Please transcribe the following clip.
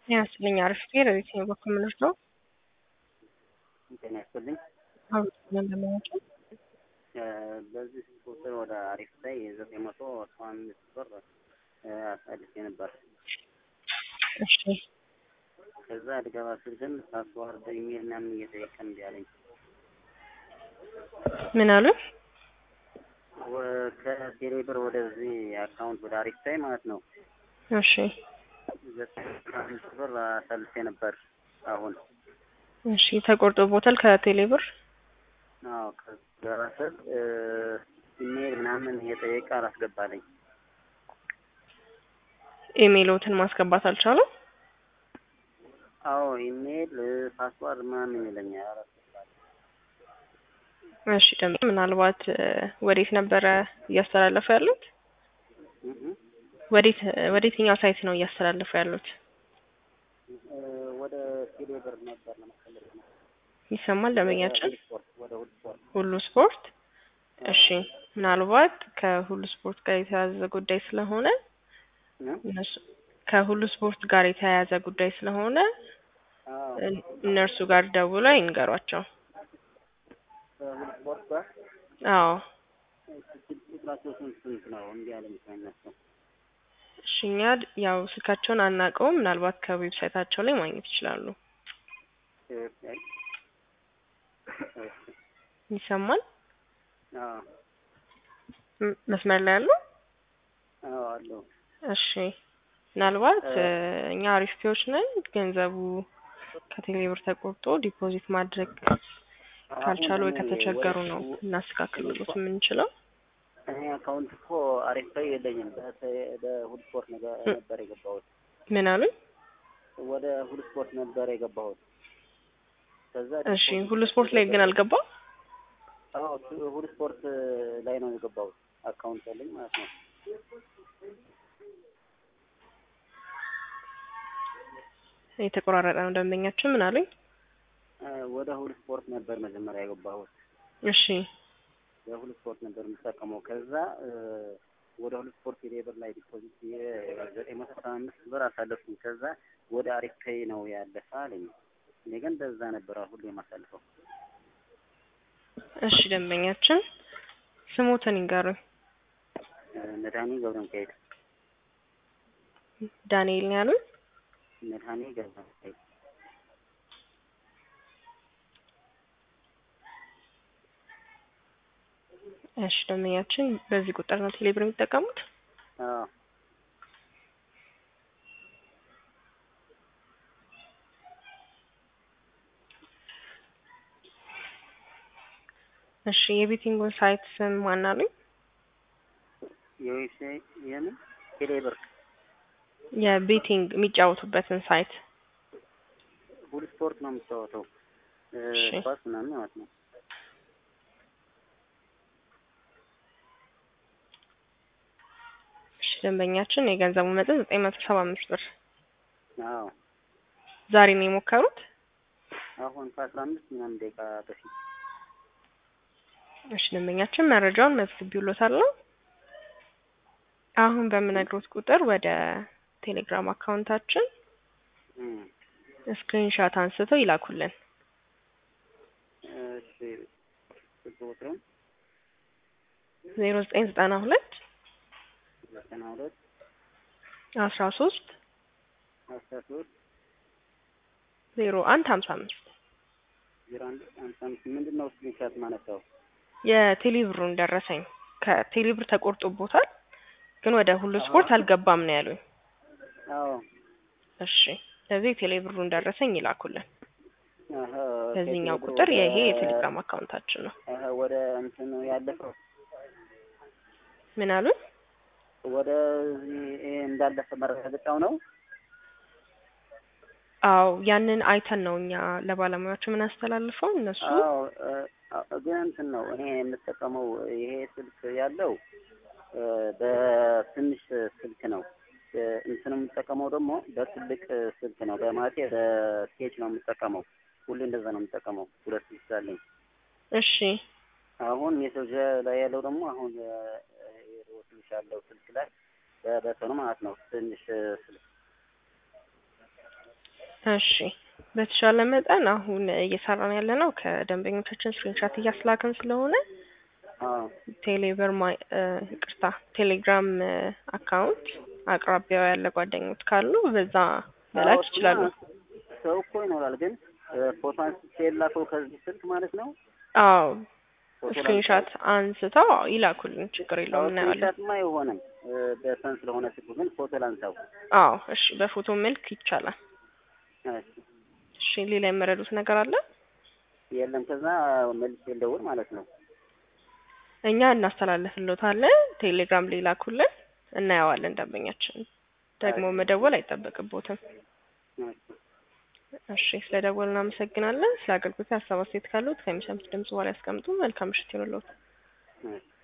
ያስልኝ አሪፍ ጤር የትኛው በኩል ምንድን ነው? ጤና ይስጥልኝ። አሁን እንደምናውቀው በዚህ ቁጥር ወደ አሪፍ ላይ ዘጠኝ መቶ አስራ አምስት ብር አሳልፌ ነበር። እሺ ከዛ ልገባ ስል ግን ፓስዋርድ ኢሜል ምናምን እየጠየቀ እምቢ አለኝ። ምን አሉ? ወ- ከቴሌ ብር ወደዚህ አካውንት ወደ አሪፍ ላይ ማለት ነው እሺ ዘጠኝ መቶ አስራ አምስት ብር አሳልፌ ነበር። አሁን እሺ ተቆርጦ ቦታል ከቴሌ ብር አዎ ከገባ ስል ኢሜል ምናምን እየጠየቀ አላስገባለኝ። ኢሜይሎትን ማስገባት አልቻለም። አዎ ኢሜል ፓስዋርድ ምናምን ይለኛል አላስገባለኝ። እሺ ደግሞ ምናልባት እ፣ ወዴት ነበረ እያስተላለፉ ያሉት? እህ እህ። ወዴት ወደ የትኛው ሳይት ነው እያስተላለፉ ያሉት? እ፣ ወደ ቴሌ ብር ነበር ለመሰለኝ ነው። ይሰማል ደንበኛችን? ወደ ስፖርት ወደ ሁሉ ስፖርት ሁሉ ስፖርት። እሺ ምናልባት ከሁሉ ስፖርት ጋር የተያያዘ ጉዳይ ስለሆነ እ? እነሱ ከሁሉ ስፖርት ጋር የተያያዘ ጉዳይ ስለሆነ አዎ እን- እነርሱ ጋር ደውለው ይንገሯቸው። ከሁሉ ስፖርት ጋር አዎ ስልክ ቁጥራቸው ስንት ስንት ነው? እንዲህ ያለ የሚመስላቸው እሺ እኛ ድ- ያው ስልካቸውን አናውቀውም። ምናልባት ከዌብሳይታቸው ላይ ማግኘት ይችላሉ። ይሰማል? አዎ ም- መስመር ላይ ያሉ? አዎ አለው። እሺ ምናልባት እ- እ፣ እኛ አሪፍ ፒዎች ነን። ገንዘቡ ከቴሌብር ተቆርጦ ዲፖዚት ማድረግ ካልቻሉ ወይ ከተቸገሩ ነው እናስተካክልሎት የምንችለው። እኔ አካውንት እኮ አሪፍ ላይ የለኝም። በተ- በሁሉ ስፖርት ነገ- እ- ነበር የገባሁት። ምን አሉኝ? ወደ ሁሉ ስፖርት ነበር የገባሁት። ከዛ እሺ ሁሉ ስፖርት ላይ ግን አልገባም። አዎ ሱ- ሁሉ ስፖርት ላይ ነው የገባሁት። አካውንት ያለኝ ማለት ነው። የተቆራረጠ ነው ደንበኛችን። ምን አሉኝ? እ፣ ወደ ሁሉ ስፖርት ነበር መጀመሪያ የገባሁት። እሺ የሁሉ ስፖርት ነበር የምጠቀመው። ከዛ እ፣ ወደ ሁሉ ስፖርት የሌበር ላይ ዲፖዚት የዘጠኝ መቶ አስራ አምስት ብር አሳለፍኩኝ። ከዛ ወደ አሪፍ ፔይ ነው ያለፈ አለኝ። እኔ ግን በዛ ነበር ሁሉ የማሳልፈው። እሺ ደንበኛችን ስሙትን ይንገሩኝ። እ፣ መድኃኒ ገብረ ሚካኤል ዳንኤል ነው ያሉኝ? መድኃኒ ገብረ ሚካኤል እሺ ደንበኛችን በዚህ ቁጥር ነው ቴሌብር የሚጠቀሙት? አዎ እሺ የቤቲንጉን ሳይት ስም ማን አሉኝ? የዌብሳይት የምን ቴሌብር የቤቲንግ የሚጫወቱበትን ሳይት ሁሉ ስፖርት ነው የምጫወተው እ፣ እሺ። ኳስ ምናምን ማለት ነው። እሺ ደንበኛችን የገንዘቡ መጠን ዘጠኝ መቶ ሰባ አምስት ብር አዎ ዛሬ ነው የሞከሩት? አሁን ከአስራ አምስት ምናምን ደቂቃ በፊት እሺ ደንበኛችን መረጃውን መዝግቢውሎታለሁ። አሁን በምነግሮት ቁጥር ወደ ቴሌግራም አካውንታችን እም፣ ስክሪንሻት አንስተው ይላኩልን። እሺ ስልክ ቁጥሩን ዜሮ ዘጠኝ ዘጠና ሁለት ዘጠና ሁለት አስራ ሶስት አስራ ሶስት ዜሮ አንድ ሀምሳ አምስት ዜሮ አንድ ሃምሳ አምስት ምንድን ነው ስክሪንሻት ማለት ነው? የቴሌብሩን ደረሰኝ ከቴሌብር ተቆርጦቦታል፣ ግን ወደ ሁሉ ስፖርት አልገባም ነው ያሉኝ። አዎ እሺ ስለዚህ የቴሌብሩን ደረሰኝ ይላኩልን። አሀ፣ በዚህኛው ከቴሌብር ቁጥር ወደ- ይሄ የቴሌግራም አካውንታችን ነው። አሀ፣ ወደ እንትን ያለፈው ምን አሉኝ? ወደ ይሄ እንዳለፈ መረጋገጫው ነው። አዎ ያንን አይተን ነው እኛ ለባለሙያዎች የምናስተላልፈው። እነሱ አዎ እ፣ አ- ግን እንትን ነው እኔ የምጠቀመው ይሄ ስልክ ያለው እ፣ በትንሽ ስልክ ነው። እ፣ እንትን የምጠቀመው ደግሞ በትልቅ ስልክ ነው። በማለቴ በስኬች ነው የምጠቀመው። ሁሌ እንደዛ ነው የምጠቀመው። ሁለት ስልክ አለኝ። እሺ አሁን ሜሴጅ ላይ ያለው ደግሞ አሁን እ፣ ትንሽ ያለው ስልክ ላይ በበተኑ ማለት ነው ትንሽ ስልክ እሺ በተሻለ መጠን አሁን እየሰራን ያለ ነው ከደንበኞቻችን ስክሪንሻት እያስላክን ስለሆነ አዎ ቴሌብር ማይ እ ይቅርታ ቴሌግራም እ አካውንት አቅራቢያው ያለ ጓደኞች ካሉ በዛ መላክ አዎ፣ ይችላሉ። እሱማ ሰው እኮ ይኖራል፣ ግን እ ፎቶ አንስቼ የላከው ከዚህ ስልክ ማለት ነው። አዎ ፎቶ ስክሪንሻት አንስተው ይላኩልን፣ ችግር የለውም እናየዋለን። ስክሪንሻትማ አይሆንም እ በሰን ስለሆነ ስልኩ፣ ግን ፎቶ ላንሳው። አዎ እሺ፣ በፎቶ መልክ ይቻላል። እሺ፣ እሺ ሌላ የመረዱት ነገር አለ? የለም ከዛ መልሼ ልደውል ማለት ነው። እኛ እናስተላልፍሎታለን። ቴሌግራም ላይ ላኩልን፣ እናየዋለን። ደንበኛችን ደግሞ መደወል አይጠበቅቦትም። እሺ። እሺ ስለደወሉ እናመሰግናለን። ስለ አገልግሎት ሀሳብ አስተያየት ካሉት ከሚሰሙት ድምጽ በኋላ ያስቀምጡ። መልካም ምሽት ይሁንልዎት። እሺ